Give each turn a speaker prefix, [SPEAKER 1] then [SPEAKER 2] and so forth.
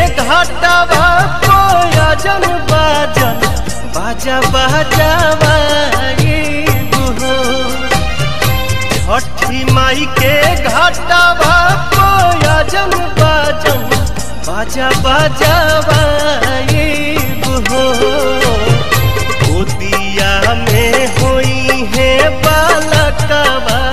[SPEAKER 1] घाटवा कोयजन बाजन बाजा बजावाइब हो छठी माई के घाटवा कोयजन बाजन बाजा बजावाइब हो गोदिया में होई है बालकवा